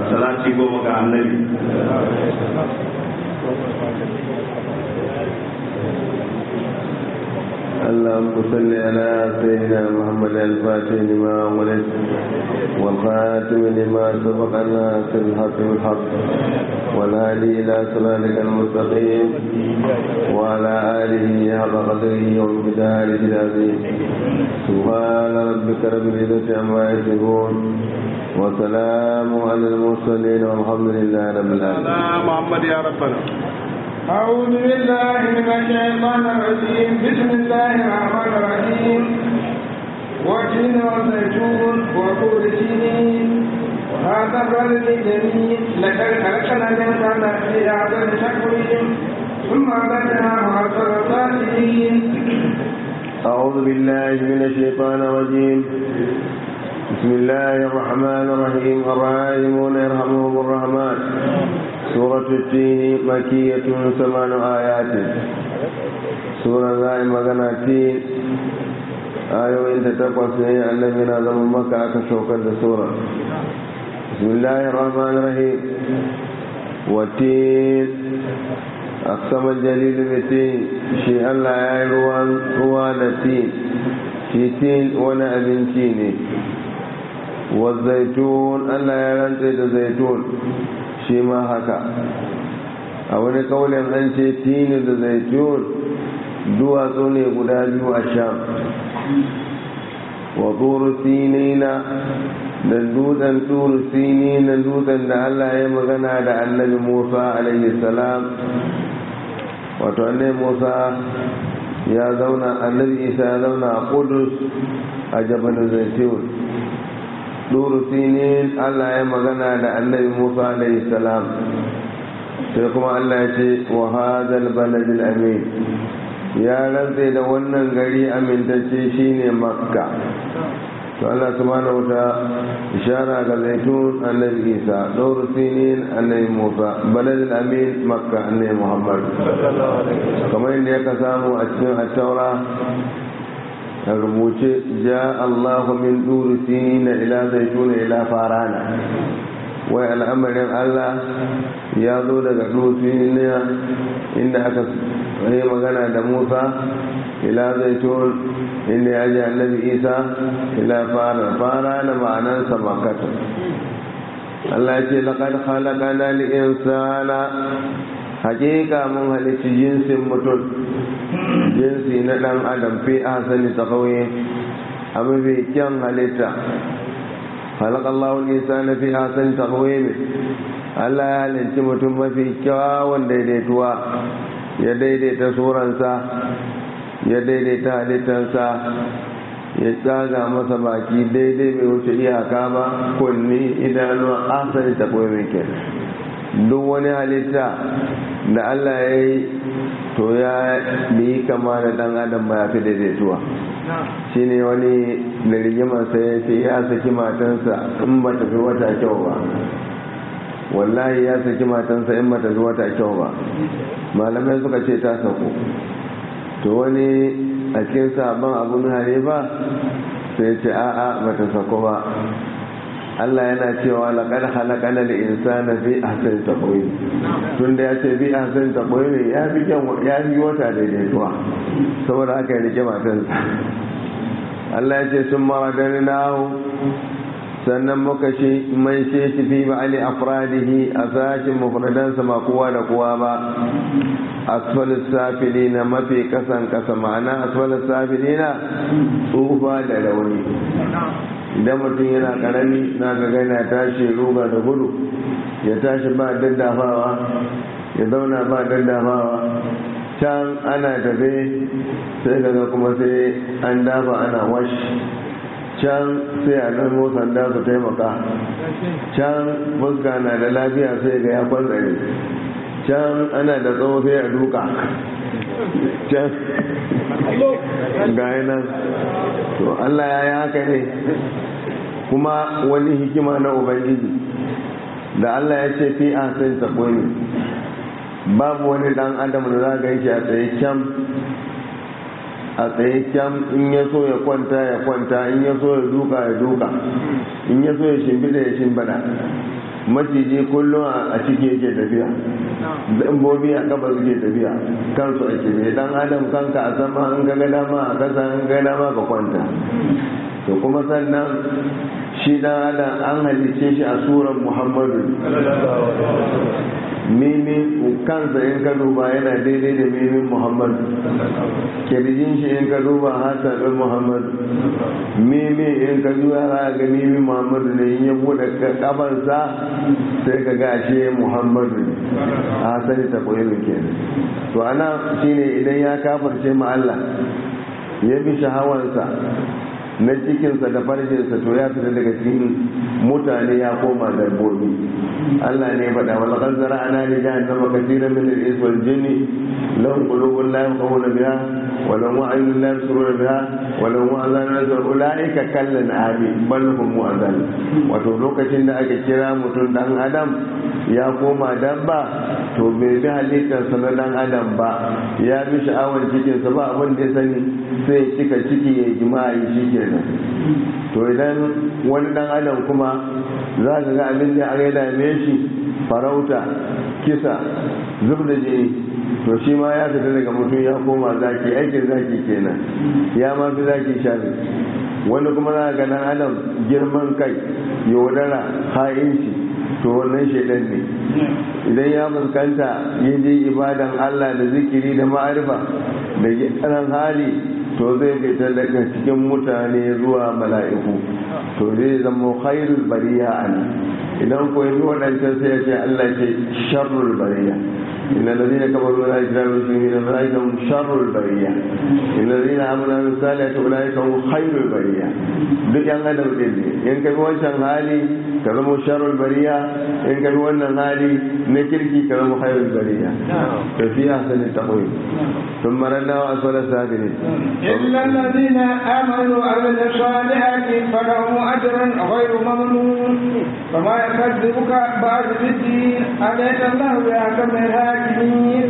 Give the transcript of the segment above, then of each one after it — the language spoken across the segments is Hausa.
salati goma ga annabi اللهم صل على سيدنا محمد الفاتح لما ولد والخاتم لما سبق ناصر الحق بالحق والهادي الى صراطك المستقيم وعلى اله حق قدره ومقداره العظيم سبحان ربك رب العزه عما يصفون وسلام على المرسلين والحمد لله رب العالمين محمد يا ربنا أعوذ بالله من الشيطان الرجيم بسم الله الرحمن الرحيم وتين وزيتون وطور سينين وهذا البلد الجميل لقد خلقنا الإنسان في أعظم تقويم ثم بدناه أكثر الصالحين أعوذ بالله من الشيطان الرجيم بسم الله الرحمن الرحيم الراحمون يرحمهم الرحمن سورة التين مكية ثمان آيات سورة لا مغنى التين آية إن تتقوى سنة النبي نظم مكة كشوكة سورة بسم الله الرحمن الرحيم والتين أقسم الجليل بالتين شيء الله يا روان روان التين shi tin wani abinci ne zaitun Allah ya rantse da zaitun shi ma haka a wani kaulin an ce tini da zaitun duwatsu ne guda biyu a sham wa turu sinina da dutsen turu sinina dutsen da Allah ya magana da annabi Musa alaihi salam wato annabi Musa ya zauna annabi isa ya zauna a kudus a jabal zaitun duru sinin allah ya magana da annabi musa alayhi salam sai kuma allah ya ce wa hadal baladil amin ya rantse da wannan gari amintacce shine makka to Allah subhanahu wa ta'ala ishara ga zaitun annabi Isa dawr sinin annabi Musa balad al-amin makka annabi Muhammad kamar yadda ya samu a cikin at-taura a rubuce ja Allahu min dur sinin ila zaitun ila farana wai al'amarin Allah ya zo daga dur sinin inda aka yi magana da Musa ila zaitun inda ya ji annabi isa ila fara fara na ma'anansa makata Allah ya ce laƙar halakana li insana hakika mun halicci jinsin mutum jinsi na ɗan adam fi asali ta kauye a mafi kyan halitta halakallahu insana fi asali ta kauye mai Allah ya halicci mutum mafi kyawun daidaituwa ya daidaita suransa ya daidaita halittarsa ya tsaga masa baki daidai mai wuce iyaka ba kunni idanuwa asali ta koyi mai duk wani halitta da allah ya yi to ya bi kama da dan adam ba ya fi daidaituwa shi ne wani da rigimarsa ya ce ya saki matansa in ba ta fi wata kyau ba wallahi ya saki matansa in ba ta fi wata kyau ba malamai suka ce ta sako to wani a cikin sabon abun hanifa sai ce a'a bata sako ba Allah yana cewa laqad khalaqana al-insana fi ahsani taqwim tun da ya ce fi ahsani taqwim ya fi kyan ya fi wata daidaituwa saboda haka ya rike matansa Allah ya ce sun maradarnahu sannan muka shi mai shi shi fi ba'ali afradihi a sashin mufradansa ma kowa da kowa ba asfalis safili na mafi kasan kasa ma'ana asfalis safili na tsufa da rauni idan mutum yana karami na ga yana tashi ruga da gudu ya tashi ba daddafawa ya zauna ba daddafawa can ana tafe sai kaga kuma sai an dafa ana wash can sai a ɗan sanda su taimaka can fuska na da lafiya sai ga ya kwantsare can ana da tsawo sai a duka can ga nan to Allah ya yi haka ne kuma wani hikima na ubangiji da Allah ya ce fi a sai sabo ne babu wani dan adam da za ga yake a tsaye can a tsaye kyam in ya so ya kwanta ya kwanta in ya so ya duka ya duka in ya so ya shimbida ya shimbada maciji kullum a ciki yake tafiya dabbobi a kafa suke tafiya kansu a kibe dan adam kanka a sama an ga dama a kasa an ga dama ka kwanta to kuma sannan shi dan adam an halice shi a suran muhammadu mimi kansa in ka duba yana daidai da mimin muhammadu kirjin shi in ka duba hasa ɗin muhammadu mimi in ka duba za ga mimin muhammadu ne in ya buɗe kafansa sai ka ga ashe muhammadu ne a hasali ta koyi kenan to ana shine idan ya kafarce ma Allah ya bi shahawansa na cikinsa da farjinsa to ya fita daga cikin mutane ya koma dabbobi Allah ne faɗa wal ghazzara ana li jahannama kaseeran min al-ins wal jinni lahum qulubun la yafqahuna biha wa lahum a'yunun la yabsiruna biha wa lahum adhanun la yasma'una ulaika kallan abi bal hum mu'adhal wato lokacin da aka kira mutum dan adam ya koma dabba to bai bi halittarsa na dan adam ba ya bi sha'awar cikinsa ba abin da ya sani sai cika ciki ya jima'i shi kenan to idan wani dan adam kuma za ka ga abin da aka dame shi farauta kisa zub da jini to shi ma ya fita daga mutum ya koma zaki aikin zaki kenan ya ma fi zaki shafi wani kuma za ga dan adam girman kai yaudara ha'inci to wannan shaidan ne idan ya fuskanta ya je ibadan Allah da zikiri da ma'arifa da gyaran hali to zai fita daga cikin mutane zuwa mala'iku to zai zama khairul bariya an idan ko yi waɗancan sai ya ce Allah ce sharrul bariya إن الذين كفروا لا يجرون المسلمين أولئك هم شر البرية إن الذين آمنوا وعملوا الصالحات أولئك هم خير البرية duk yan adam ɗin ne in ka bi wancan hali ka zama sharrul bariya in ka bi wannan hali na kirki ka zama khairul bariya to fi ahsani taqwim ثم ردنا وأسفل السافلين إلا الذين آمنوا وعملوا الصالحات فلهم أجر غير ممنون فما يكذبك بعد بالدين أليس الله بأحكم الحاكمين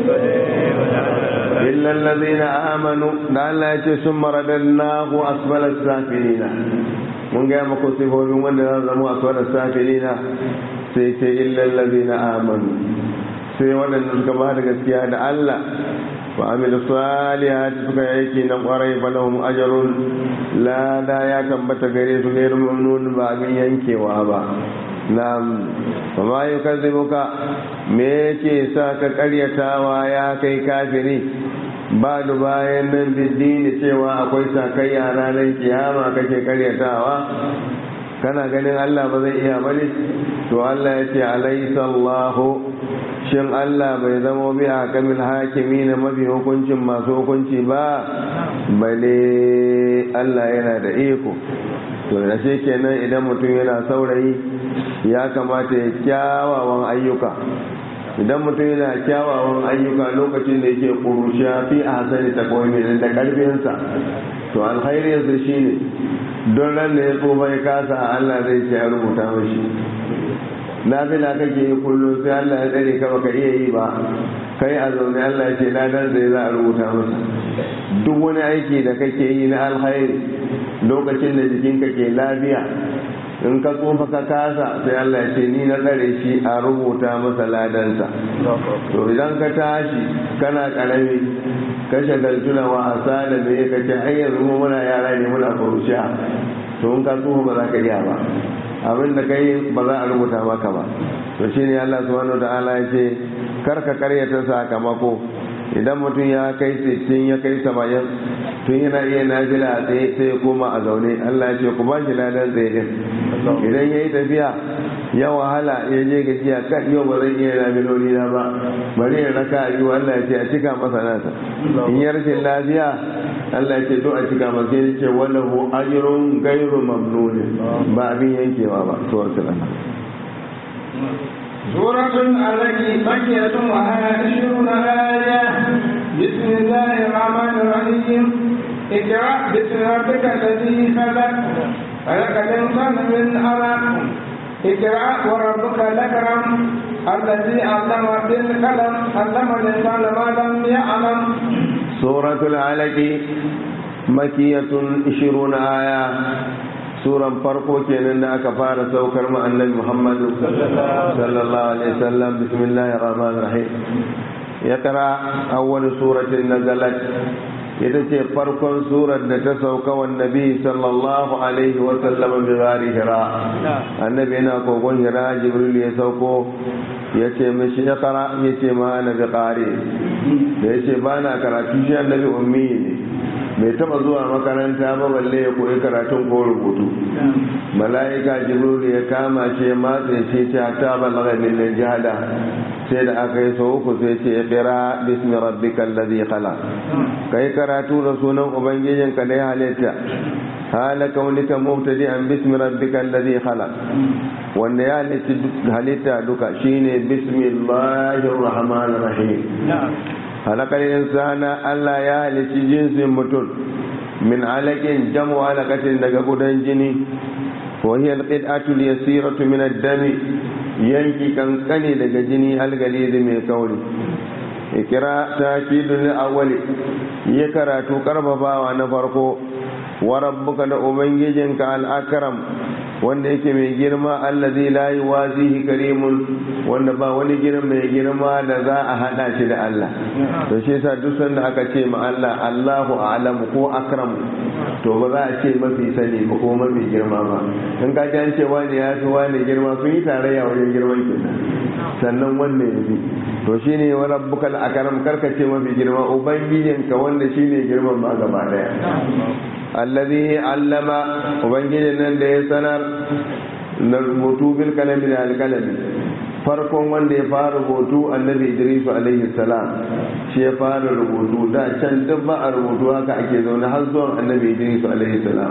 إلا الذين آمنوا لعل يأتي ثم رددناه أسفل السافلين mun gaya maku sifofin wanda za zama a suwar safilina sai ce illal ladina amanu sai waɗanda suka ba da gaskiya da Allah wa amilu salihati suka yi aiki na kwarai falahum ajrun lada ya tabbata gare su gairu mamnun ba abin yankewa ba na'am wa ma yukazzibuka me yake sa ka karyatawa ya kai kafiri ba da bayan nan biddini cewa akwai sakayya ranar kiyama kake karyatawa kana ganin Allah ba zai iya bane to Allah ya ce alaysa Allahu shin Allah bai zama bi a kamil hakimi na mafi hukuncin masu hukunci ba bale Allah yana da iko to da shi kenan idan mutum yana saurayi ya kamata ya kyawawan ayyuka idan mutum yana kyawawan ayyuka lokacin da yake kurushiya fi a hasari ta kawai da karfinsa to alkhairinsa shine don ran da ya tsofa ya kasa Allah zai ce a rubuta mashi na fila kake yi kullum sai Allah ya tsare ka baka iya yi ba kai a zaune Allah ya ce ladan zai za a rubuta masa duk wani aiki da kake yi na alkhairi lokacin da jikinka ke lafiya in ka tsofa ka kasa sai Allah ya ce ni na tsare shi a rubuta masa ladansa to idan ka tashi kana karami ka shagaltu da wasa da me ka ce ai yanzu mu muna yara ne muna kurushiya to in ka tsofa ba za ka iya ba abin da kai ba za a rubuta maka ba to shine Allah subhanahu wa ta'ala ya ce kar ka karyata sakamako idan mutum ya kai 60 ya kai 70 tun yana iya nafila a tsaye sai ya koma a zaune Allah ya ce ku ba shi ladan tsaye din idan ya yi tafiya ya wahala ya je gajiya kan yau ba zai iya nafiloli na ba bari ya raka a biyu Allah ya ce a cika masa nasa in ya rashin lafiya Allah ya ce to a cika masa ya ce wallahu ajrun ghairu mamnun ba abin yankewa ba to wasu سورة عليك بقية وها عشرون آية بسم الله الرحمن الرحيم اقرأ باسم ربك الذي خلق خلق الإنسان من علق اقرأ وربك الأكرم الذي علم بالقلم علم الإنسان ما لم يعلم سورة العلق makiyatun 20 aya suran farko kenan da aka fara saukar mu annabi Muhammadu sallallahu alaihi wasallam bismillahir rahmanir rahim ya kara awwal suratin nazalat ita ce farkon surar da ta sauka wa nabi sallallahu alaihi wasallam bi gari hira annabi yana kogon hira jibril ya sauko ya ce mishi ya kara ya ce ma na bi kare da ya ce ba na karatu shi annabi ummi ne bai taba zuwa makaranta ba balle ya koyi karatun ko rubutu mala'ika jibril ya kama ce matse ce ta ta balaga min jihada sai da aka yi sau uku sai ce kira bismi rabbika allazi khalaq kai karatu da sunan ubangijin ka da ya halitta hala kaunika mubtadi'an bismi rabbika allazi khalaq wanda ya halitta duka shine bismillahir rahmanir rahim halakar insana Allah ya halicci jinsin mutum min alaƙin jamu alaƙatin daga gudan jini وهي القطعة اليسيرة من الدم yanki kankane daga jini algalizi mai kauri ikira ta kidun awali ya karatu karfafawa na farko wa rabbuka da ubangijinka al'akram wanda yake mai girma allazi la yuwazihi karimun wanda ba wani girma mai girma da za a hada shi da Allah to shi yasa duk sanda aka ce ma Allah Allahu a'lamu ko akram to ba za a ce mafi sani ba ko mafi girma ba in ka ji an ce wani ya fi wani girma sun yi tarayya wajen girman kenan sannan wanda ya fi to shine wa rabbukal akram karka ce mafi girma ubangijinka wanda shine girman ba gaba daya allazi allama ubangijin nan da ya sanar na rubutu bil kalami da alkalami farkon wanda ya fara rubutu annabi idrisu alaihi salam shi ya fara rubutu da can duk ba a rubutu haka ake zaune har zuwan annabi idrisu alaihi salam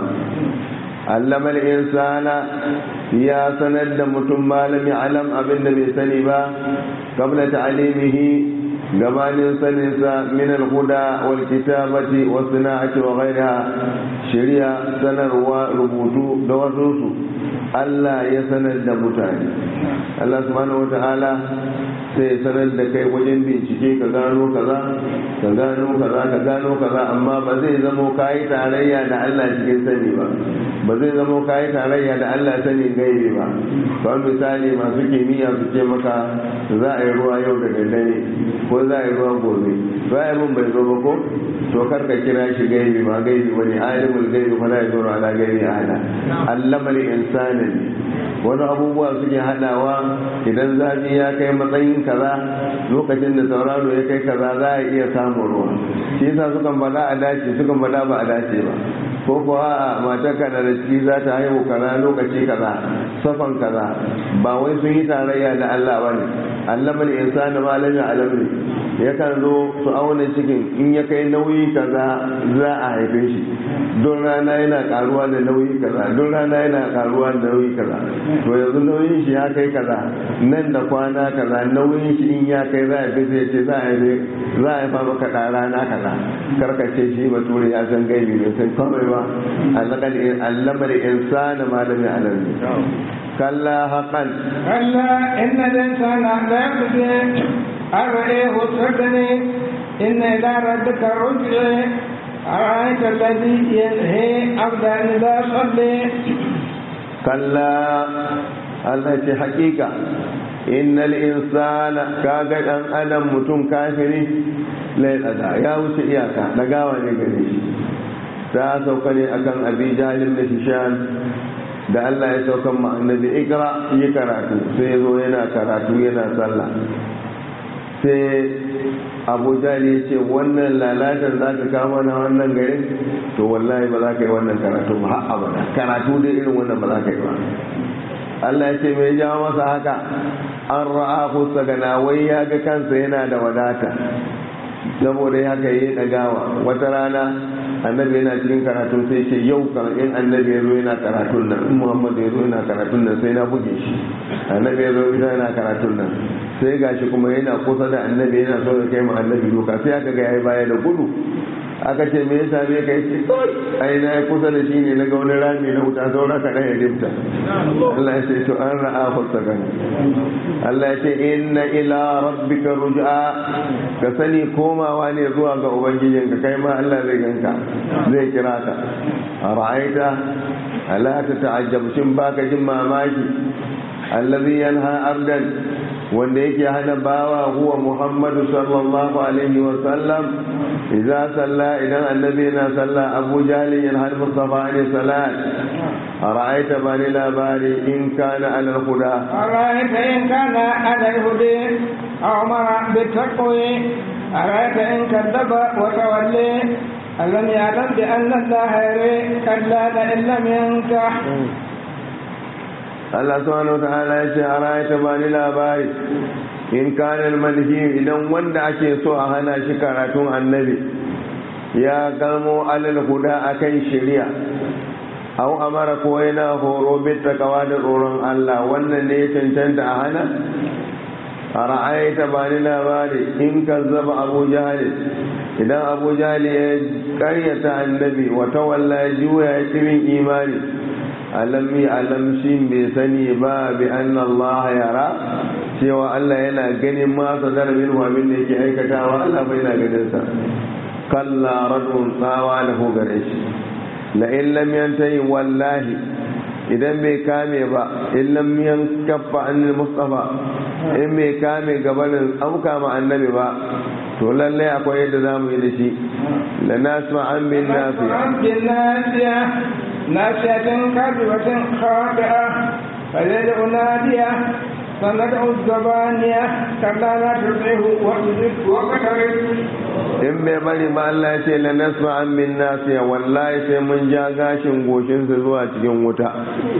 allama insana ya sanar da mutum malami alam abin da bai sani ba qabla ta'limihi gabanin saninsa min al-huda wal kitabati wa sana'ati wa ghayriha shari'a sanarwa rubutu da wasu su Allah ya sanar da mutane Allah subhanahu wata'ala sai sanar da kai wajen bincike ka gano kaza ka gano kaza ka gano kaza amma ba zai zamo kayi tarayya da Allah cikin sani ba ba zai zamo kayi tarayya da Allah sani gaibi ba kamar misali masu kimiyya su ce maka za a yi ruwa yau da daddare ko za a yi ruwa gobe za a yi mun bai zo ba ko to kar ka kira shi gaibi ba gaibi wani alimul gaibi fa la yaduru ala gaibi ahada allama li insani wani abubuwa suke hadawa idan zafi ya kai matsayin kaza lokacin da sauraro ya kai kaza za a iya samun ruwa shi yasa sukan bada a dace sukan bada ba a dace ba ko kuwa a matar ka da ciki za ta haihu kaza lokaci kaza safan kaza ba wai sun yi tarayya da Allah ba ne allama li insani ma lam ya'lam ne yakan zo su auna cikin in ya kai nauyi kaza za a haife shi don rana yana karuwa da nauyi kaza don rana yana karuwa da nauyi kaza to yanzu nauyin shi ya kai kaza nan da kwana kaza nauyin shi in ya kai za a fi sai ce za a haife za a haifa maka da rana kaza karkace shi bature ya san gaibi bai san komai ba allamar insana malami alalmi kalla haƙan كلا إن الإنسان لا يقدر أرئيه السجن إن إلى ربك رجع أرأيت الذي ينهي عبدا إذا صلي kalla Allah ce hakika innal insana kaga dan adam mutum kafiri lai tsada ya wuce iyaka dagawa ne gare shi ta sauka ne akan abi jalil da hishan da Allah ya saukan ma annabi ikra yi karatu sai zo yana karatu yana sallah sai abu jali ya ce wannan lalatar za ka kama na wannan garin to wallahi ba za ka yi wannan karatu ba har abada karatu dai irin wannan ba za ka yi ba Allah ya ce mai jawo masa haka an ra'a kusa gana wai ya ga kansa yana da wadata saboda ya haka yi ɗagawa wata rana annabi yana cikin karatun sai ce yau kan in annabi ya zo yana karatun nan in muhammad ya zo yana karatun nan sai na buge shi annabi ya zo yana karatun nan sai gashi kuma yana kusa da annabi yana so ya kai mu annabi doka sai aka ga yayi baya da gudu aka ce me yasa me kai ce kai ai na yi kusa da shi ne na ga wani rami na wuta saura ka ɗaya rifta Allah ya ce to an ra'a hulsa kan Allah ya ce inna ila rabbika ruj'a ka sani komawa ne zuwa ga ubangijinka kai ma Allah zai ganka zai kira ka a ra'aita ala ta ta'ajjab shin baka jin mamaki allazi yanha abdan wanda yake hana bawa huwa muhammadu sallallahu alaihi wa sallam idza salla idan annabi yana salla abu jahli yanha mustafa ne salat ara'aita bani labari in kana ala huda أرأيت إن كان على الهدى أو أمر بالتقوى أرأيت إن كذب وتولي ألم يعلم بأن الله يري كلا لئن لم ينكح Allah subhanahu wa ta'ala ya ce ara'aita bani labari in kana manhi idan wanda ake so a hana shi karatun annabi ya gamo alal huda akan shari'a aw amara ko yana horo bit takawa da tsoron Allah wannan ne ya cancanta a hana a ra'ayta ba ni labari in kazzaba abu jahal idan abu jahal ya karyata annabi wa tawalla ya juya ya kirin imani alam yi alam shi bai sani ba bi anna Allah yara cewa Allah yana ganin masa darabin abin da yake aikatawa Allah bai na ganin sa kalla radun tsawa da gare shi la'in lam yantahi wallahi idan bai kame ba in lam yankaffa anil mustafa in bai kame gabanin auka ma annabi ba to lalle akwai yadda za mu yi da shi la nasma an bin nafiya بالناسية ناسية كاذبة خاطئة فيدعو نادية سندع الزبانية كلا لا تطعه واسجد واقترب in bai bari ba Allah ya ce la nasma an min nasiya wallahi sai mun ja gashin goshinsa zuwa cikin wuta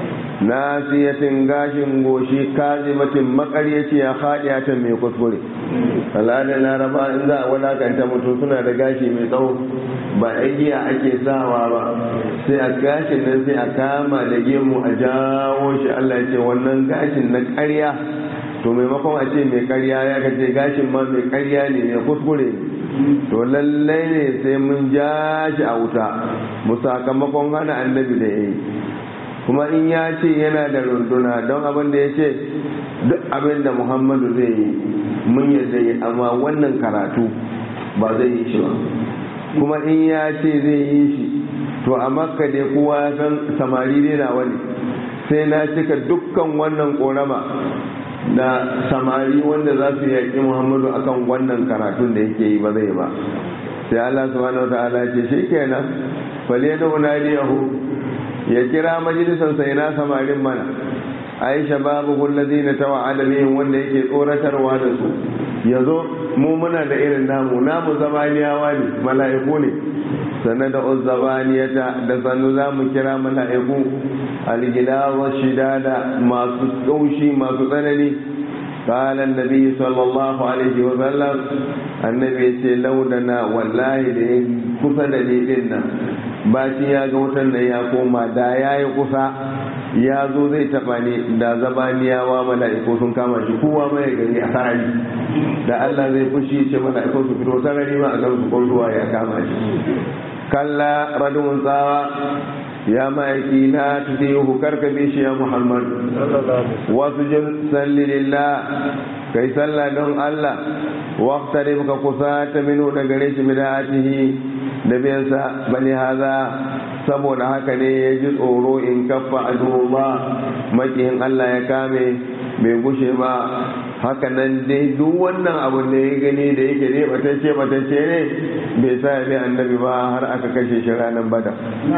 nasiyatin gashin goshi kazimatin makaryaci ya haɗiya ta mai kuskure al'adar laraba in za a wadakanta mutum suna da gashi mai tsawo ba igiya ake sawa ba sai a gashin nan sai a kama da gemu a jawo shi Allah ya ce wannan gashin na ƙarya to maimakon a ce mai ƙarya ya kace gashin ma mai ƙarya ne mai kuskure ne to lallai ne sai mun ja shi a wuta mu sakamakon hana annabi da ya yi kuma in ya ce yana da runduna don abin da ya ce duk abin da muhammadu zai yi mun yadda yi amma wannan karatu ba zai yi shi ba kuma in ya ce zai yi shi to a makka dai kowa ya san samari dai na wani sai na cika dukkan wannan korama da samari wanda za su yaƙi muhammadu akan wannan karatun da yake yi ba zai ba sai allah subhanahu wa ta'ala ce shi kenan fale da unadiyahu ya kira majalisar sai na samarin mana aisha babu kullazi na tawa alamin wanda yake tsoratarwa da su ya zo mu muna da irin namu namu zamaniyawa ne mala'iku ne sannan da uzzabaniyata da sannu za mu kira mala'iku algilawa shidada masu kaushi masu tsanani قال النبي صلى الله عليه وسلم النبي لو دنا والله da kusa da ni din nan baci ya ga wutan da ya koma da ya yi kusa ya zo zai taba ni da zabaniyawa mala'iku sun kama shi kowa mai gani a sarari da Allah zai fushi ce mala'iku su fito sarari ma a kan su ruwa ya kama shi kalla radun tsawa ya ma'aiki na tudihu karka bi shi ya muhammad wasu jin salli lillah kai salla don allah waqtari ka kusa ta minu da gare shi bida'atihi da biyansa bani haza saboda haka ne ya ji tsoro in kaffa ba makiyin allah ya kame bai gushe ba haka nan dai duk wannan abu da ya gani da yake ne batacce batacce ne bai sa ya bi annabi ba har aka kashe shi ranar bada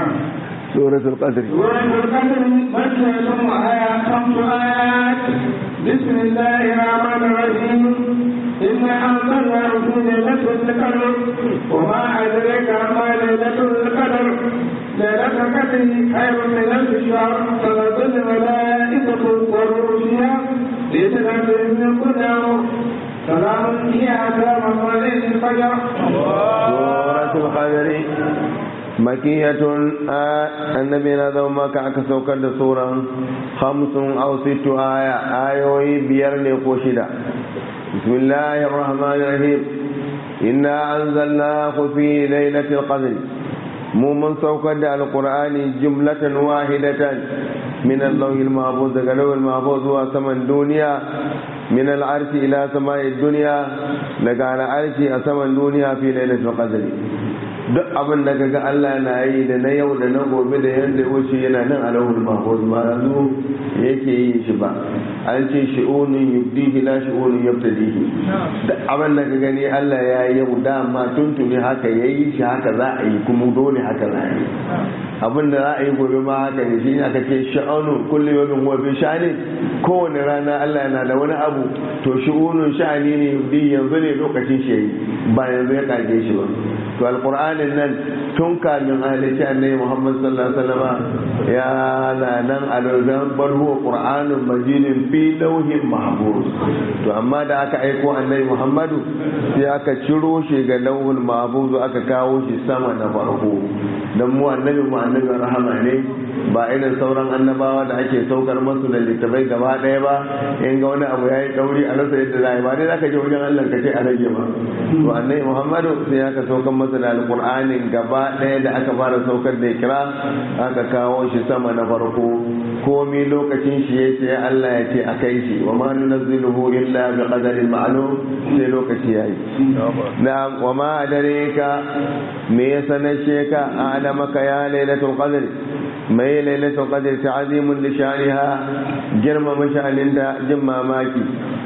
سورة القدر سورة القدر مكية وآية خمس آيات بسم الله الرحمن الرحيم إنا أنزلناه في ليلة القدر وما أدريك ما ليلة القدر ليلة القدر خير من ألف شهر تنزل الملائكة والروح فيها لتنزل من كل أمر سلام هي حتى مطلع الفجر سورة القدر makiyatun annabi na zama maka aka saukar da suran hamsin aw sittu aya ayoyi biyar ne ko shida bismillahir rahmanir rahim inna anzalnahu fi lailatul qadr mu mun saukar da alqur'ani jumlatan wahidatan min al-lawhil mahfuz daga lawhil mahfuz zuwa saman duniya min al-arshi ila samai dunya daga al-arshi a saman duniya fi lailatul qadr duk abin da kaga Allah na yi da na yau da na gobe da yanda wuce yana nan a lahul mahfuz ba yanzu yake yi shi ba an ce shi'unun yubdihi la shi'unun yabtadihi duk abin da ka gani Allah ya yi yau dama tuntuni haka yayi shi haka za a yi kuma dole haka za a yi abin da za a yi gobe ma haka ne shi aka ce sha'anun kullu yawmin huwa fi sha'ani kowane rana Allah yana da wani abu to shi'unun sha'ani ne yubdi yanzu ne lokacin shi yayi ba yanzu ya kage shi ba to alqur'anin nan tun kamin ahlici annabi Muhammad sallallahu alaihi wasallam ya la nan alazan bal huwa qur'anun majidin fi lawhin mahfuz to amma da aka aiko annabi Muhammadu sai aka ciro shi ga lawhul mahfuz aka kawo shi sama na farko dan mu annabi mu annabi rahama ne ba irin sauran annabawa da ake saukar masu da littafai gaba ɗaya ba in ga wani abu ya yi ɗauri a rasa yadda za a yi ba dai za ka je wajen Allah ka ce a rage ba to annabi Muhammadu sai aka saukar masa da alƙur'anin gaba ɗaya da aka fara saukar da kira aka kawo shi sama na farko komi lokacin shi ya ce Allah ya ce a kai shi wa ma nunazziluhu illa bi qadarin ma'lum sai lokaci yayi na wa ma adareka me ya sanashe ka adamaka ya lailatul qadr mai lailatul qadr ta'zimun li sha'niha girma mashalin da jin mamaki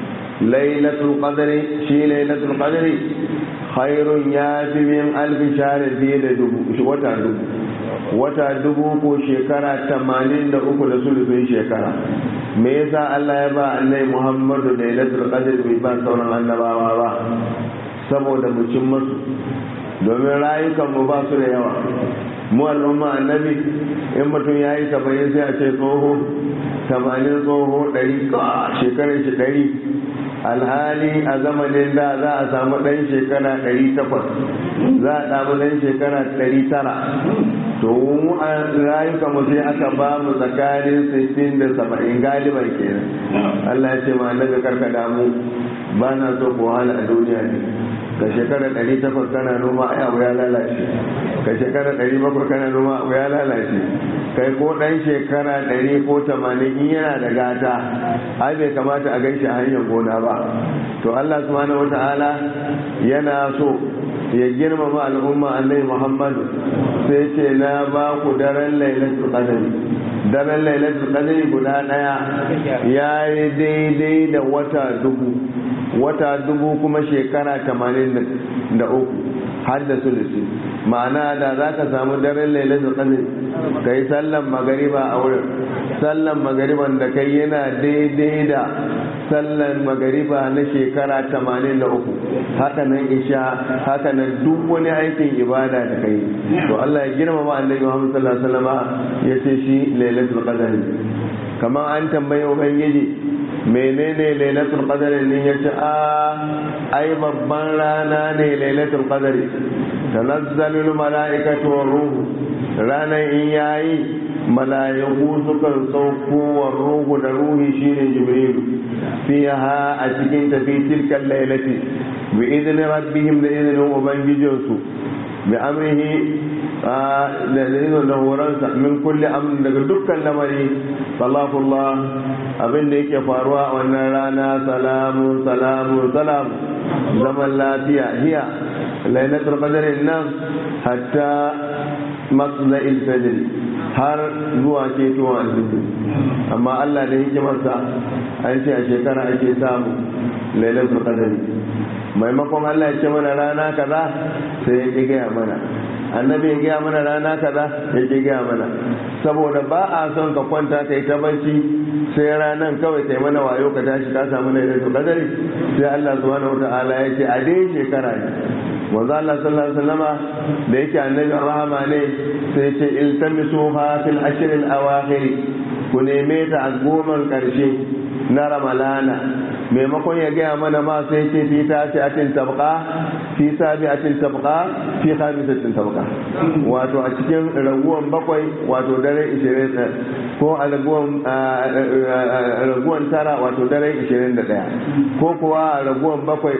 lailatul qadr shi lailatul qadr khairun ya fi min alf shahr fiye da dubu wata dubu wata dubu ko shekara tamanin da uku da sulufin shekara me yasa Allah ya ba annai Muhammadu da lailatul qadr bai ba sauran annabawa ba saboda mu cin masu domin rayukan mu ba su da yawa mu al'umma annabi in mutum ya yi saba'in sai a ce tsoho tamanin tsoho ɗari shekarar shi ɗari alhali a zamanin da za a samu ɗan shekara ɗari takwas za a samu ɗan shekara ɗari tara to mu a rayuka mu sai aka ba mu tsakanin sittin da saba'in galiban kenan Allah ya ce ma annabi karka damu ba na so ko wahala a duniya ne ka shekara ɗari takwas kana noma ai abu ya lalace ka shekara ɗari bakwai kana noma abu ya lalace kai ko ɗan shekara ɗari ko tamanin in yana da gata ai bai kamata a gaishe a hanyar gona ba to Allah subhanahu wata'ala yana so ya girmama al'umma annabi Muhammadu sai ce na ba ku daren lailatul qadri daren lailatul qadri guda daya yayi daidai da wata dubu wata dubu kuma shekara tamanin da uku har da sulusi ma'ana da za ka samu daren lailatul qadr ka yi sallan magariba a wurin sallan magariban da kai yana daidai da sallan magariba na shekara tamanin da uku haka nan isha haka nan duk wani aikin ibada da kai to Allah ya girmama annabi Muhammad sallallahu alaihi wasallam ya ce shi lailatul qadr kamar an tambaye ubangiji menene lailatul qadr ne yace a ai babban rana ne lailatul qadr tanazzalul malaikatu war ruhu ranar in yayi mala'iku sukan sauko wa ruhu da ruhi shine jibrilu fiha a cikin tafi tilkan lailati bi idni rabbihim da idnin ubangijinsu bi amrihi da izinin da horonsa min kulle amrin daga dukkan lamari salafullah abin da yake faruwa a wannan rana salamun salamun salam zaman lafiya hiya lailatul qadr nan hatta matla'il fajr har zuwa ketowar alfijir amma Allah da hikimarsa an ce a shekara ake samu lailatul qadr maimakon Allah ya ce mana rana kaza sai ya ƙi gaya mana annabi ya gaya mana rana kaza ya ƙi gaya mana saboda ba a son ka kwanta kai ta barci sai ranan kawai kai mana wayo ka tashi ka samu lailatul qadari sai Allah subhanahu wataala ya ce a dai shekara ne manzo Allah sallallahu alaihi wasallama da yake annabi rahama ne sai ce iltamisu ha fil ashr al awakhir ku neme ta a goman karshe na ramalana maimakon ya gaya mana ma sai ce fi ta ce atin tabqa fi sabi atin tabqa fi khamisatin tabqa wato a cikin raguwan bakwai wato dare 20 ko a raguwan tara wato dare 21 ko kuwa a raguwan bakwai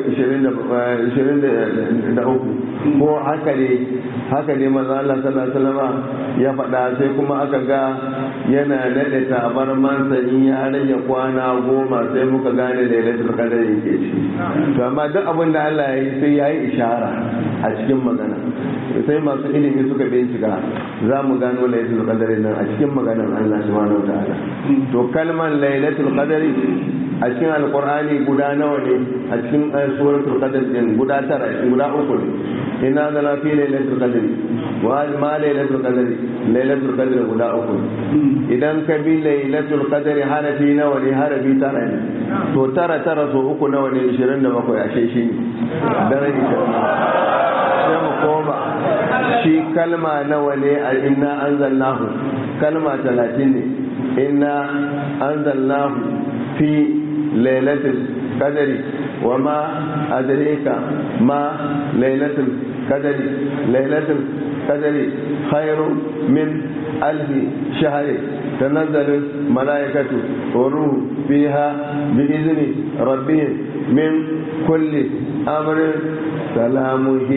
23 ko haka ne haka ne maza Allah sallallahu alaihi wasallam ya faɗa sai kuma aka ga yana nade tabar mansa in ya rage kwana goma sai muka gane da lailatul qadar yake ci to amma duk abin da Allah ya yi sai ya yi ishara a cikin magana sai masu ilimi suka bincika za mu gano lailatul qadar nan a cikin maganar Allah subhanahu wataala to kalmar lailatul qadar a cikin alqur'ani guda nawa ne a cikin suratul qadar din guda tara guda uku ne inna zala fi lailatul qadr wa ma lailatul qadr lailatul qadr guda uku idan ka bi lailatul qadr harafi nawa ne harafi tara ne to tara tara so uku nawa ne 27 ashe shi ne daren 20 sai mu koma shi kalma nawa ne a inna anzalnahu kalma 30 ne inna anzalnahu fi lailatul qadri وما أدريك ما ليلة القدر ليلة القدر خير من ألف شهر تنزل الملائكة والروح فيها بإذن ربهم من كل أمر سلام هي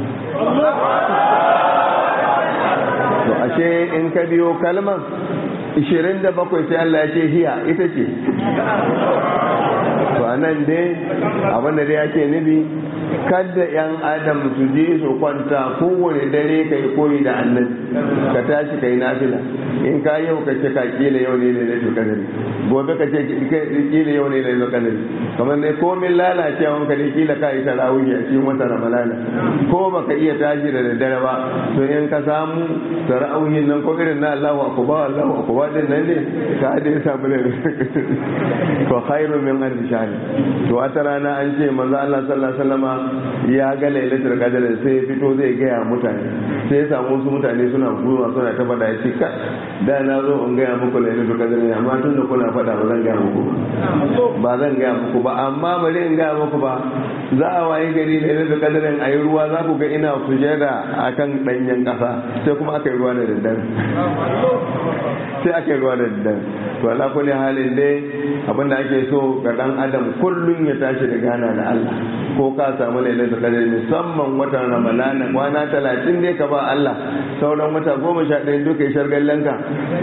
ashe in ka biyo kalmar 27 sai Allah ya ce hiya ita ce to anan dai abinda dai ake nufi kada yan adam su je su kwanta kowane dare ka yi koyi da annabi ka tashi ka yi nafila in ka yau ka ce ka kila yau ne da kadari gobe ka ce kila yau ne da kadari kamar ne komin lalacewa ka ne kila ka yi tarawih a cikin wata ramalana ko baka iya tashi da daddare ba to in ka samu tarawihin nan ko irin na Allahu akbar Allahu akbar din nan ne ka dai samu da to khairu min alf shahr to wata rana an ce manzo Allah sallallahu alaihi wasallama ya ga lailatul qadr sai ya fito zai gaya mutane sai ya samu wasu mutane suna gura suna ta fada ya ce ka da na zo in gaya muku lailatul qadr ne amma tun da kuna fada ba zan gaya muku ba zan gaya muku ba amma bari in gaya muku ba za a wayi gari lailatul qadr a yi ruwa za ku ga ina sujada akan danyen kasa sai kuma aka yi ruwa da daddare sai aka yi ruwa da daddare to ala kulli halin dai abinda ake so ga dan adam kullum ya tashi da gana da Allah ko ka samu lailatul qadr musamman watan ramadana kwana talatin dai ka ba Allah sauran wata goma sha ɗaya duka shargallanka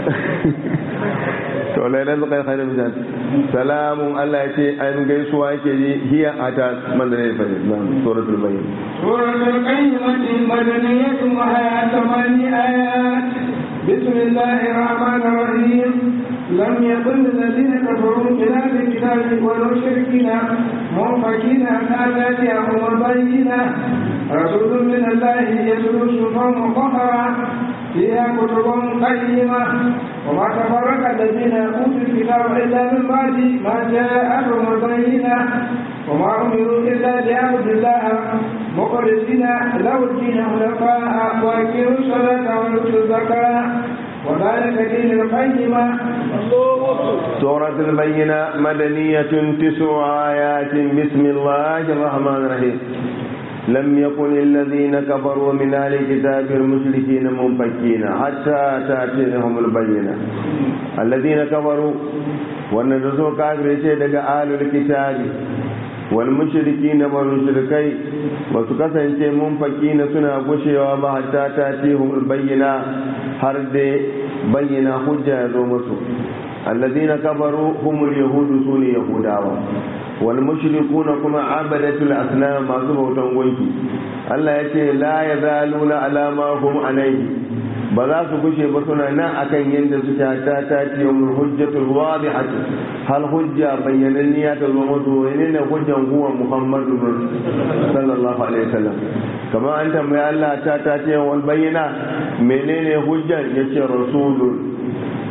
to lailatul qadr khairu min salamun Allah ya ce an gaisuwa yake yi hiya ata manzalai fa suratul bayyin suratul qayyimah madaniyatun wa hayatun ayat بسم الله الرحمن الرحيم لم يكن الذين كفروا من اهل الكتاب والمشركين منفكين عن اياتهم البينه رسول من الله يتلو صحفا مطهره فيها كتب قيمه وما تفرق الذين اوتوا الكتاب الا من بعد ما جاءتهم البينه وما امروا الا ليعبدوا الله مخلصين له الدين حنفاء واقيموا الصلاه ويؤتوا الزكاه وذلك دين القيمة سورة البينة مدنية تسع آيات بسم الله الرحمن الرحيم لم يكن الذين كفروا من أهل الكتاب المشركين منفكين حتى تأتيهم البينة الذين كفروا والنجسوا كافر شيء أهل الكتاب والمشركين والمشركي وسكسن منفكين سنة قشوا ما حتى تأتيهم البينة har dai bayyana hujja ya zo musu alladina kafaru humul yahudu su ne yahudawa wal mushrikuna kuma abadatul asnam masu bautan gunki Allah ya ce la yazaluna alama hum alaihi ba za su gushe ba suna nan akan yadda suke ta ta ce yawmul hujjatul wadihatu hal hujja bayyananniya ta zo musu ne ne hujjan huwa muhammadu sallallahu alaihi wasallam kamar an tambaya Allah ta ta ce wal bayyana menene hujjan yace rasulun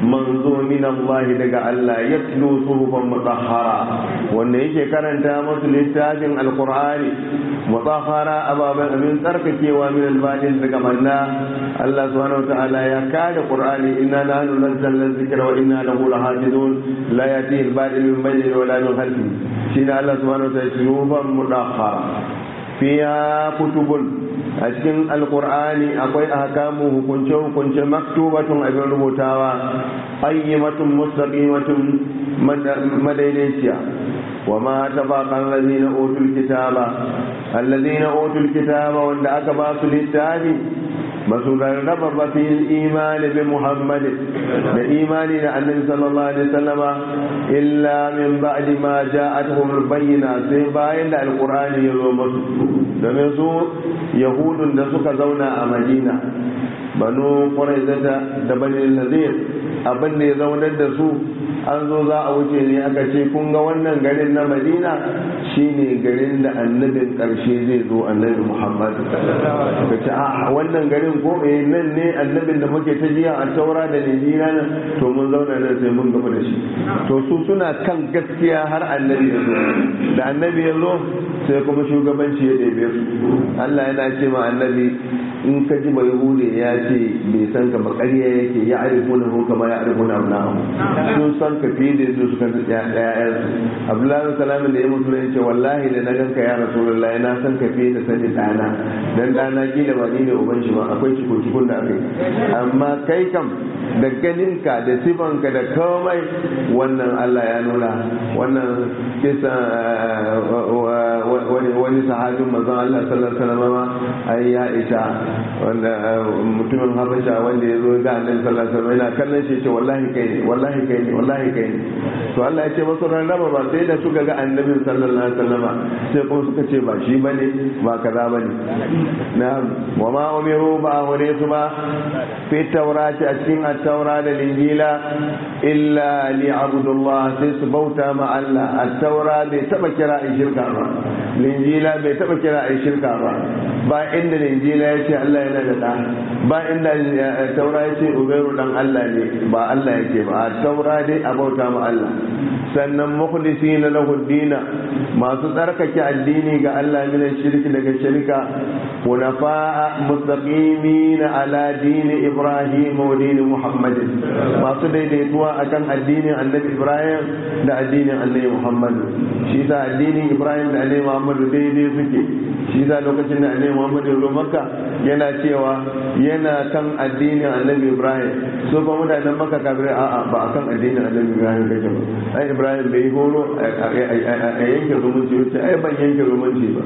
manzo min Allah daga Allah yatlu suhufan mutahhara wanda yake karanta musu littafin alqur'ani mutahhara ababan amin tsarkakewa min albadin daga manna Allah subhanahu wa ta'ala ya kada qur'ani inna nahnu nazzalna dhikra wa inna lahu lahafizun la yati albadil min bayni wa la min khalfi shine Allah subhanahu wa ta'ala suhufan mutahhara fiya kutubun a cikin alkur'ani akwai ahkamu hukunce hukunce maktubatun abin rubutawa ayyimatun mustaqimatun madaidaiciya wa ma tabaqa allazina utul kitaba allazina utul kitaba wanda aka ba su littafi masu rarraba ba fi imani bi muhammad da imani da annabi sallallahu alaihi wasallama illa min ba'di ma ja'atuhum al-bayyina sai bayan da alqur'ani ya zo musu domin su yahudun da suka zauna a madina banu quraizata da bani nadir abin da ya zaunar da su an zo za a wuce ne aka ce kun ga wannan garin na madina shine garin da annabin karshe zai zo annabi muhammad ka ce a wannan garin ko eh nan ne annabin da muke ta jiya a taura da lijina nan to mun zauna nan sai mun gaba da shi to su suna kan gaskiya har annabi ya zo da annabi ya zo sai kuma shugabanci ya ɗebe su allah yana ce ma annabi in ka ji bai hude ya ce bai san ka ba ƙarya yake ya arifuna hu kama ya arifuna abnahu sun san ka fiye da su suka ƴaƴan abdullahi salamu da ya mutu ya ce wallahi da na ganka ya rasulullahi na san ka fiye da sani ɗana dan ɗana kila ba ni ne uban shi ba akwai ciko cikon da aka yi amma kai kam da ganinka da sifanka da komai wannan Allah ya nuna wannan kisa wani sahabin mazan Allah sallallahu alaihi wasallam ai ya isa wanda mutumin habasha wanda ya zo ga annabi sallallahu alaihi wasallam yana kallon shi ce wallahi kai ne wallahi kai ne wallahi kai ne to Allah ya ce masu rarraba ba sai da suka ga annabin sallallahu alaihi wasallam sai kuma suka ce ba shi bane ba kaza bane na'am wa ma umiru ba hore su ba fi taurati a cikin at-taura da linjila illa li abdullah sai su bauta ma Allah at-taura bai taba kira a shirka ba linjila bai taba kira a shirka ba ba inda linjila ya ce Allah yana da ɗa ba inda taura ya ce ubairu dan Allah ne ba Allah yake ba a taura dai a bauta ma Allah sannan mukhlisi na lahu dina masu tsarkake addini ga Allah min shirki daga shirka hunafa'a mustaqimina ala dini Ibrahim wa dini Muhammad masu daidaituwa akan addinin Annabi Ibrahim da addinin Annabi Muhammad shi sa addinin Ibrahim da Annabi Muhammad daidai suke shi sa lokacin da Annabi Muhammad ya zo Makka yana cewa yana kan addinin Annabi Ibrahim so fa mutanen Makka kafirai a'a ba akan addinin Annabi Ibrahim kake ba ai Ibrahim bai horo a yanke zumunci wuce ai ban yanke zumunci ba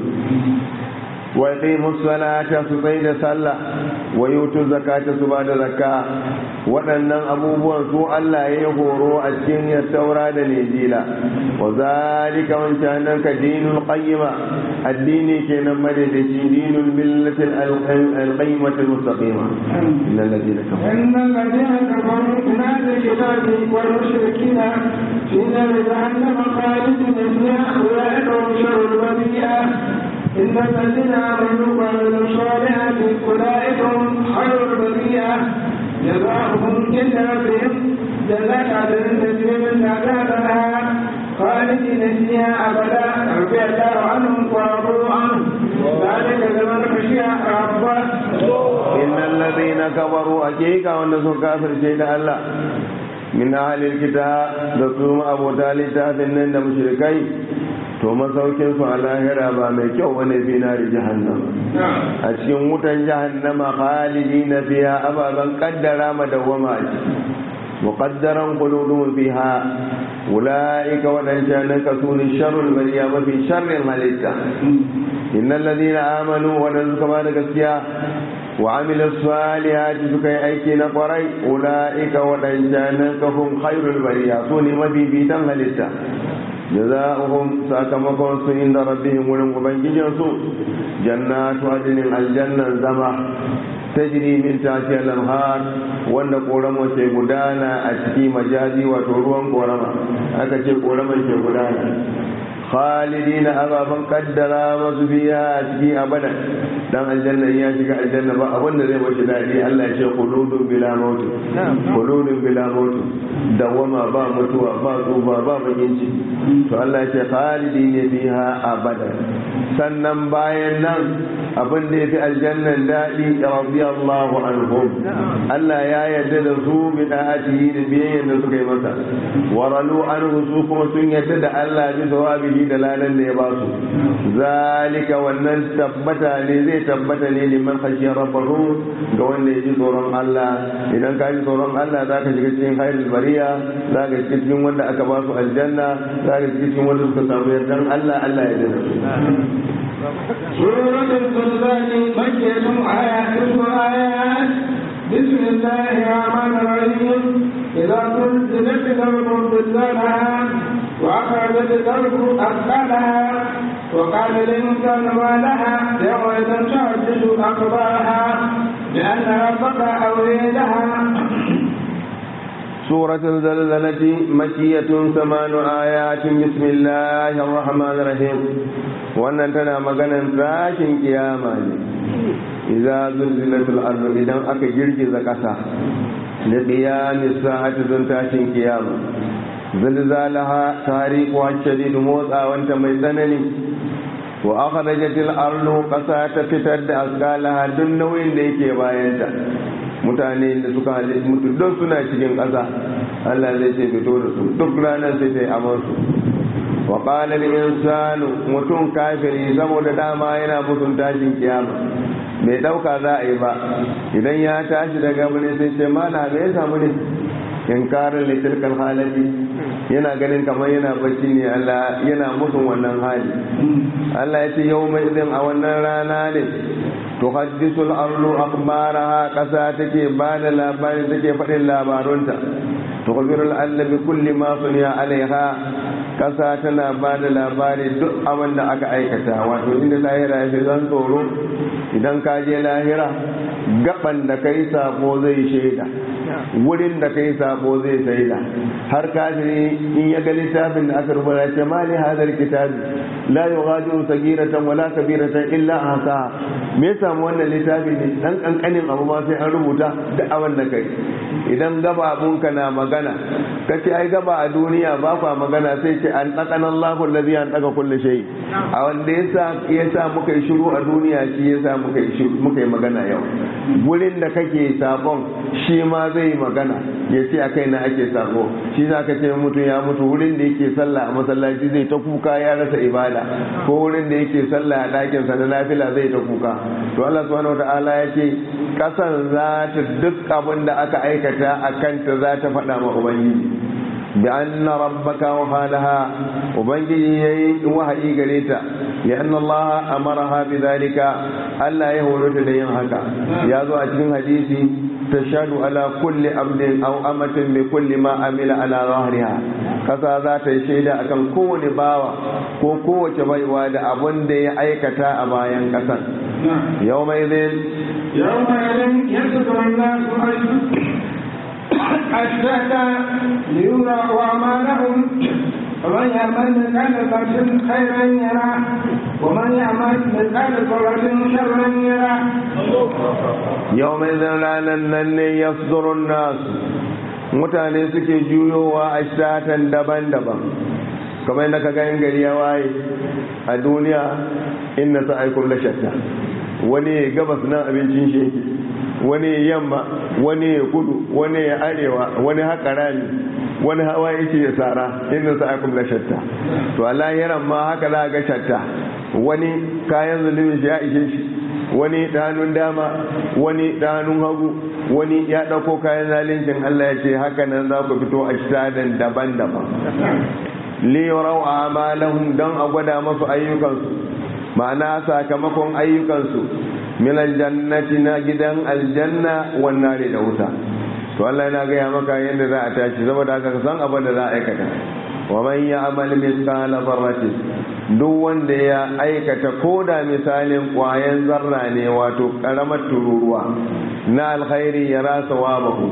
wa yaqimu salata su bai da sallah wa yutu zakata su ba da zakka waɗannan abubuwan su Allah ya horo a cikin ya taura da Injila wa zalika wancan nan ka dinul qayyima addini kenan madadaci dinul millatil al-qayyimati al-mustaqima innal ladina kafaru innal ladina kafaru min ahli kitabi wal mushrikina fi nar jahannam khalidina fiha ulaika sharrul bariyah إن الذين آمنوا وعملوا الصالحات أولئك هم خير البرية جزاؤهم جناتهم جنات عدن تجري من تحتها الأنهار خالدين فيها أبدا رضي الله عنهم ورضوا عنه ذلك لمن خشي ربه إن الذين كفروا أجيك وأن كافر شيء الله من أهل الكتاب دكتور أبو طالب تافنن مشركين to masaukin su a lahira ba mai kyau wani fi na jahannama a cikin wutan jahannama khalidi na fiya ababen kaddara madawwama a ciki muqaddaran qulubun fiha ulaika wadancan nan kasuni sharrul bariya mafi sharrin halitta innal ladina amanu wadan suka ba da gaskiya wa amilu salihati suka yi aiki na kwarai ulaika wadancan nan kafun khairul bariya su ne mafi bitan halitta جزاؤهم ساكمكم عند ربهم ولم ubangijinsu جنات عدن الجنة زما تجري من تحتها الانهار wanda korama ke gudana a ciki majazi wato ruwan korama aka ce koraman ke gudana khalidina ababan kaddara masu biya a ciki abada dan aljanna ya shiga aljanna ba abin da zai bashi daɗi Allah ya ce khuludun bila mautu khuludun bila mautu dawama ba mutuwa ba tsufa ba bakin ciki to Allah ya ce khalidina fiha abada sannan bayan nan abin da ya fi aljannan daɗi radiyallahu anhum Allah ya yarda da su bi da'atihi da biyayyen da suka yi masa waralu anhu su kuma sun yarda da Allah bi sawabihi da ladan da ya ba su zalika wannan tabbata ne zai tabbata ne liman khashiya rabbahu ga wanda ya ji tsoron Allah idan ka ji tsoron Allah za ka shiga cikin khairul bariya za ka shiga cikin wanda aka ba su aljanna za ka shiga cikin wanda suka samu yardan Allah Allah ya yarda da su سورة الزلزال مكية آيات آيات بسم الله الرحمن الرحيم إذا زلزلت الأرض زلزالها وأخرجت الأرض أثقالها وقال الإنسان ما لها يومئذ تعجز أخبارها لأن ربك أولي لها سورة الزلزلة مكية ثمان آيات بسم الله الرحمن الرحيم wannan tana maganan tashin kiyama ne idza zulzilatul ardu idan aka girgiza ƙasa da qiyamis sa'ati zun tashin kiyama zilzalaha tariqu shadid motsawanta mai tsanani wa akhrajatil ardu ƙasa ta fitar da asqalaha duk nauyin da yake bayanta mutane da suka halittu mutu don suna cikin ƙasa Allah zai ce fito da su duk ranar sai ta yi amansu wa ƙalar insanu mutum kafiri saboda dama yana mutum tashin kiyama bai ɗauka za a yi ba idan ya tashi daga wani sai ce mana me ya samu ne inkarin litilkal halatti yana ganin kamar yana bacci ne Allah yana musun wannan hali Allah ya ce yau mai izin a wannan rana ne tuhaddisu al-ardu akhbaraha kasa take ba da labari take faɗin labarunta tukhbiru al bi kulli ma suniya alaiha kasa tana ba da labari duk abin da aka aikata wato inda lahira ya fi zan tsoro idan ka je lahira gaban da kai sabo zai shaida wurin da kai sabo zai shaida har kafiri in ya ga littafin da aka rubuta ce ma li hadal kitabi la yughadiru sagiratan wala kabiratan illa ahsa me yasa mu wannan littafi ne dan kankanin abu ma sai an rubuta da abin da kai idan gaba abunka na magana kace ai gaba a duniya ba kwa magana sai ce an tsakana Allahu allazi an tsaka kulli shay a wanda yasa yasa muka yi shiru a duniya shi yasa muka yi shiru muka yi magana yau gurin da kake sabon shi ma zai magana ya ce a kai na ake sabo shi za ka ce mutum ya mutu wurin da yake sallah a masallaci zai ta kuka ya rasa ibada ko wurin da yake sallah a ɗakin sa na nafila zai ta kuka to Allah subhanahu wataala ya ce kasan za ta duk abin da aka aikata a kanta za ta faɗa ma ubangiji bi anna rabbaka wa halaha ubangiji yayi wahayi gare ta ya anna Allah amaraha bi zalika Allah ya horo ta da yin haka ya zo a cikin hadisi tashhadu ala kulli abdin aw amatin bi kulli ma amila ala zahriha kasa za ta yi shaida akan kowane bawa ko kowace baiwa da abun da ya aikata a bayan kasan yau mai zai يومئذ يصدر الناس أشتاتا ليروا أعمالهم ومن يعمل مثقال ذرة خيرا يره ومن يعمل مثقال ذرة شرا يره yau mai zan ranar nan ne ya nasu mutane suke juyowa a shatan daban-daban kamar yadda ka ganin gari ya waye a duniya inda sa aikun da shatta wani ya gabas nan abincin shi yake wani ya yamma wani ya kudu wani ya arewa wani haka rami wani hawa yake ya tsara inda sa aikun da shatta to Allah yaran ma haka za ga shatta wani kayan zulumin shi ya ishe shi wani ɗanun dama wani ɗanun hagu wani ya ɗauko kayan zalincin Allah ya ce haka nan za ku fito a shitaden daban-daban liyarau a amalahum don a gwada masu ayyukansu ma'ana sakamakon ayyukansu min aljannati na gidan aljanna wannan da wuta to Allah yana gaya maka yadda za a tashi saboda haka ka san abin da za a aikata wa man ya'mal mithqala dharratin duk wanda ya aikata koda misalin kwayan zarra ne wato karamar tururuwa na alkhairi ya rasa wabahu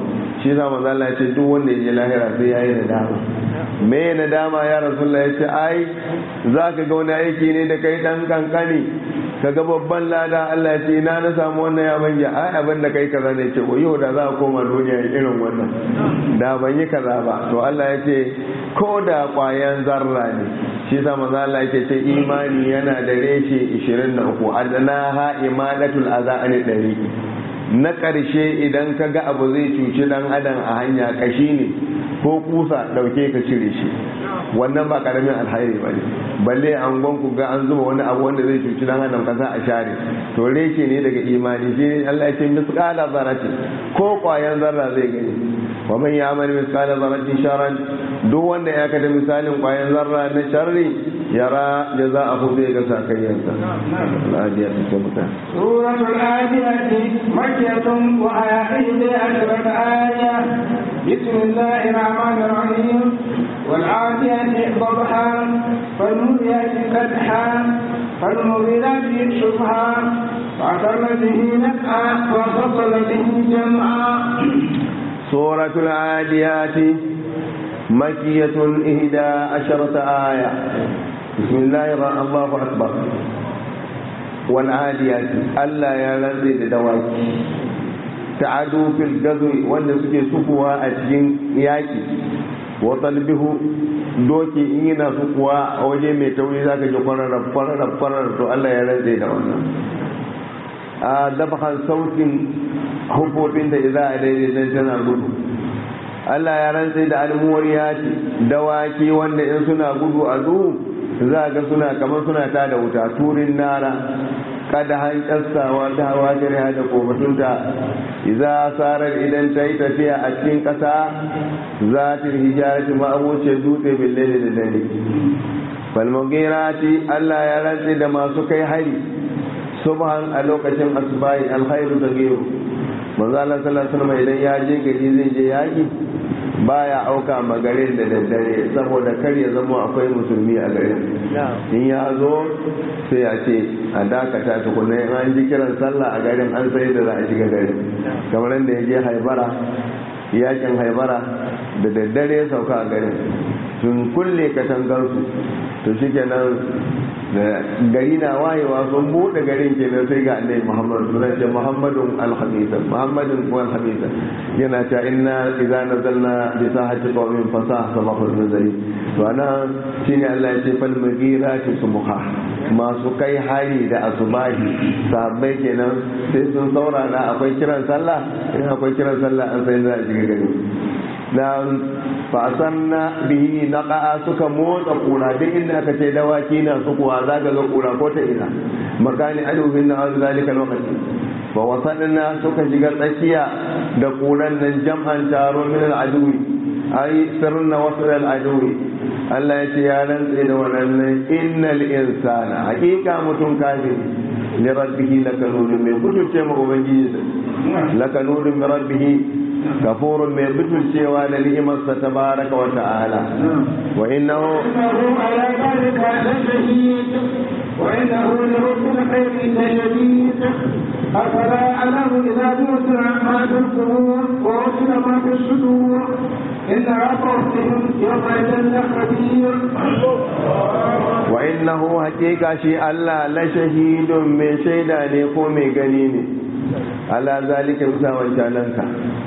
shi za manzo Allah ya ce duk wanda ya je lahira sai yayi nadama me nadama ya rasulullah ya ce ai zaka ga wani aiki ne da kai dan kankani ka ga babban lada Allah ya ce na na samu wannan ya banja ai abin da kai kaza ne ce yau da za a koma duniya irin wannan da ban yi kaza ba to Allah ya ce ko da kwayan zarra ne shi sa manzo Allah yake ce imani yana da reshe 23 adnaha imadatul adha an dariqi na ƙarshe idan ka ga abu zai cuci dan adam a hanya kashi ne ko kusa dauke ka cire shi wannan ba karamin alhairi ba ne balle an ku ga an zuba wani abu wanda zai cuci dan adam kasa a share to reshe ne daga imani shi ne Allah ya ce misqala zarati ko kwayan zarra zai gani wa man ya'mal misqala zarratin sharran duk wanda ya kada misalin kwayan zarra na sharri yara jaza'ahu zai ga sakayyansa al-adiyat sabata سورة العاديات مكية وآية إحدى عشرة آية بسم الله الرحمن الرحيم والعاديات ضبحا فالموريات قدحا فالمغيرات شبها فعثرن به نفعا وفصل به جمعا سورة العاديات مكية إحدى عشرة آية بسم الله الرحمن الله أكبر والعاديات ألا يغذي دواكي تعدوا في الغزو وأن سكي سكوا أجين ياكي وطلبه doki in yana sukuwa a waje mai tauri za ka ji kwararar kwararar kwararar to Allah ya rantse da wannan a dafakan sautin hukufin da za a daidai tana gudu Allah ya rantse da almuwariyati dawaki wanda in suna gudu a duhu za ga suna kamar suna ta da wuta turin nara kada han kassawa ta hawa shari'a da kofatunta idza sarar idan ta yi tafiya a cikin ƙasa za ta hijarati ma'abuce dutse billahi da dare falmugirati Allah ya rantse da masu kai hari subhan a lokacin asbahi alkhairu da gero manzo Allah sallallahu alaihi wasallam idan ya je gari zai je yaki baya auka ma garin da daddare saboda kar ya zama akwai musulmi a garin in ya zo sai ya ce a dakata tukuna in an ji kiran sallah a garin an sai da za a shiga garin kamar da ya je haibara yakin haibara da daddare ya sauka a garin sun kulle katangarsu to shi kenan gari na wayewa sun buɗe garin kenan sai ga annabi Muhammad sun ce Muhammadun al-Hamisa Muhammadun al-Hamisa yana ta inna idza nazalna bi sahati qawmin fasah sabahul nazari to ana shine Allah ya ce fal maghirati subha masu kai hari da asubahi sahabbai kenan sai sun saurara akwai kiran sallah in akwai kiran sallah an sai za a shiga gari na fasanna bihi naqa'a suka motsa kura duk inda aka ce dawaki na su kuwa za ga kura ko ta ina makani alubin na azu zalika lokaci fa wasanna suka shiga tsakiya da kuran nan jam'an taro min al'adui ai sirna wasu al'adui Allah ya ce ya rantse da wannan innal insana hakika mutum kafiri li rabbihi lakanun mai kutuce ma ubangiji lakanun min rabbihi كفور من بطل سوى لنعمة تبارك وتعالى وإنه إنه على ذلك لشهيد وإنه لرب الخير لشديد أفلا أعلم إذا ذكر ما في القبور ووصل ما في الصدور إن ربهم يومئذ لخبير وإنه حقيقة شيء الله لشهيد من شيدا ليكون من غنيني على ذلك مساوى جاننك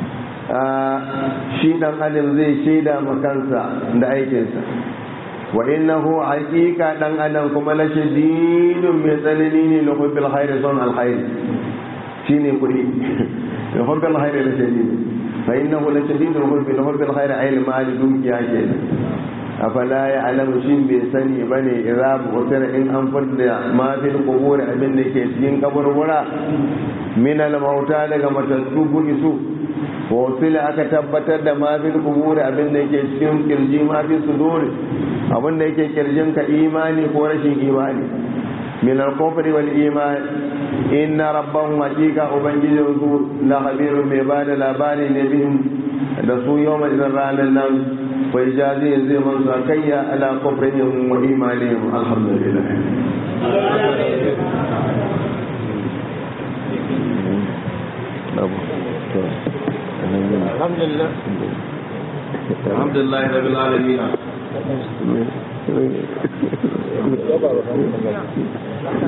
shi dan adam zai shaida ma kansa da aikinsa wa innahu haqiqa dan adam kuma la shadidun mai tsanani ne la hubbil khair son al khair shine kudi la hubbil khair la shadid fa innahu la shadidun hubbil hubbil khair ay al mal dukiya ke afala ya alamu shin bai sani bane idza bu'tira in an fadda ma fil qubur abin da ke cikin kaburbura min al mauta daga matattu isu wasila aka tabbatar da mafil kuburi abin da yake cikin kirji mafi suduri abin da yake kirjin ka imani ko rashin imani min al-kufri wal iman inna rabbahum haqiqa ubangijin su la khabirun mai bada labari ne bihim da su yawma idan ranar nan fa ijazi zai man su akayya ala kufrihim wa imanihim alhamdulillah Thank you. alhamdulillah alhamdulillah rabbil alamin ne